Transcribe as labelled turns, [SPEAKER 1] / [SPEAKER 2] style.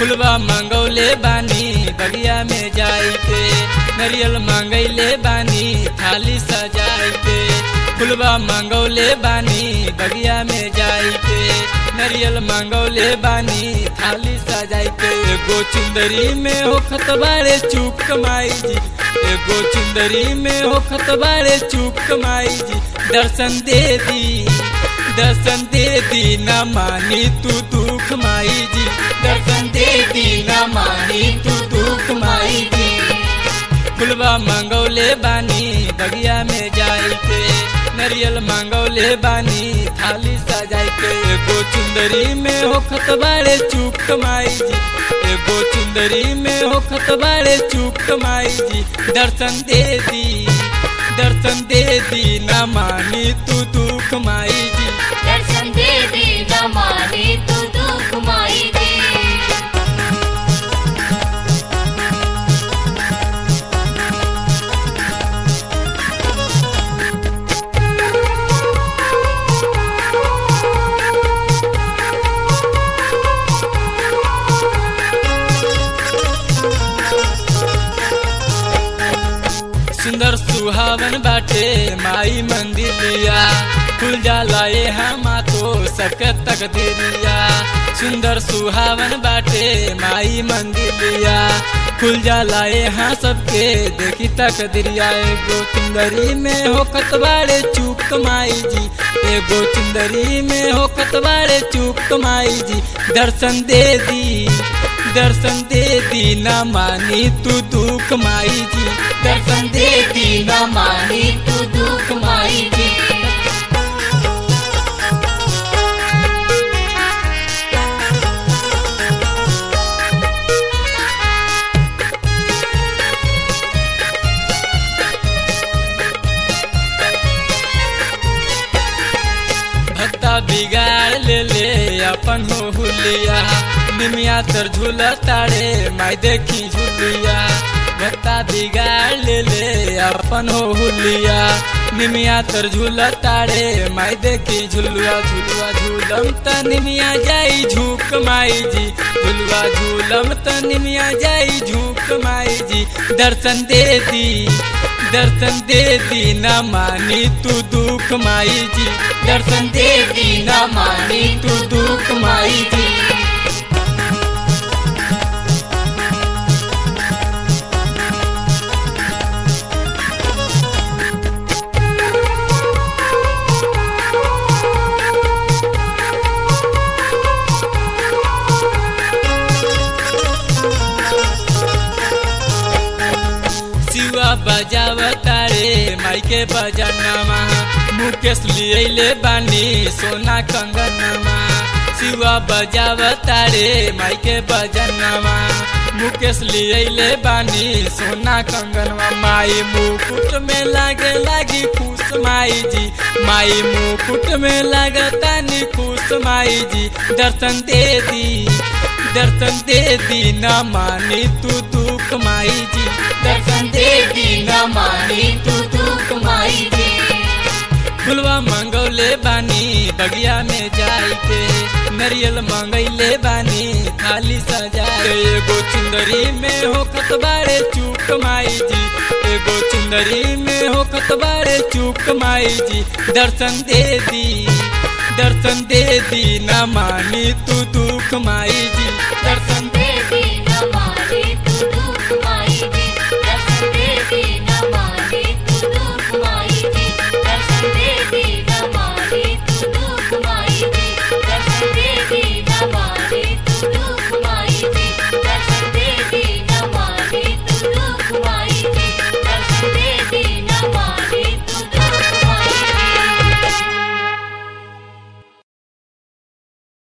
[SPEAKER 1] फुलवा मांगौले बानी बगिया में जाई के नरियल मांगैले बानी थाली सजाई के फुलवा मांगौले बानी बगिया में जाई के नरियल मांगौले बानी थाली सजाई के एगो चुंदरी में हो खतबारे चूक माई जी एगो चुंदरी में हो खतबारे चूक माई जी दर्शन दे दी दर्शन दे दी न मानी तू दुख माई जी दर्शन दे दी न मानी तू दुख माई जी फुलवा मांगौले बानी बगिया में जाई के नरियल मांगौले बानी थाली सजाई के एगो चुंदरी में हो खतबारे चूक माई जी एगो चुंदरी में हो खतबारे चूक माई जी दर्शन दे दी दर्शन दे दी न मानी तू दुख माई जी
[SPEAKER 2] दर्शन दे दी न माने तू दुख माई दी
[SPEAKER 1] सुंदर सुहावन बाटे माई मंदिरिया खुल जाला ये हमा तो सबके तक दिलिया सुंदर सुहावन बाटे माई मंदिरिया खुल जाला ये हाँ सबके देखी तक दिरिया एगो चुंदरी में हो कतवारे चूक माई जी एगो चुंदरी में हो कतवारे चूक माई जी दर्शन दे दी दर्शन दे दी न मानी तू दुख माई जी दर्शन दे दी न मानी तू दुख माई जी भक्ता बिगाड़ ले ले अपन हो हुलिया निमिया तर झूल तारे माई देखी झुलिया भक्ता बिगाड़ ले ले अपन हो हुलिया निमिया तर झूल तारे माई देखी झुलुआ झुलुआ झूलम त निमिया जाई झूक माई जी झुलुआ झूलम त निमिया जाई झूक माई जी दर्शन दे दी दर्शन दे दी न मानी तू दुख माई जी दर्शन दे दी न मानी तू दुख माई जी शिवा बजावता रे माइके बजनमा मुकेश लिएले बानी सोना कंगनमा शिवा बजावता रे माइके बजनमा मुकेश लिएले बानी सोना कंगनमा माई मुकुट में लागे लागी खुश माई जी माई मुकुट में लागता नी खुश माई जी दर्शन दे दी दर्शन दे दी न मानी तू दुख माई जी दर्शन दे दी न मानी तू दुख माई जी फुलवा मांगौले बानी बगिया में जाई के नरियल मांगैले बानी थाली सजाए एगो चुंदरी में हो खतबारे चूक माई जी एगो चुंदरी में हो खतबारे चूक माई जी दर्शन दे दी दर्शन दे दी न मानी तू दुख माई जी दर्शन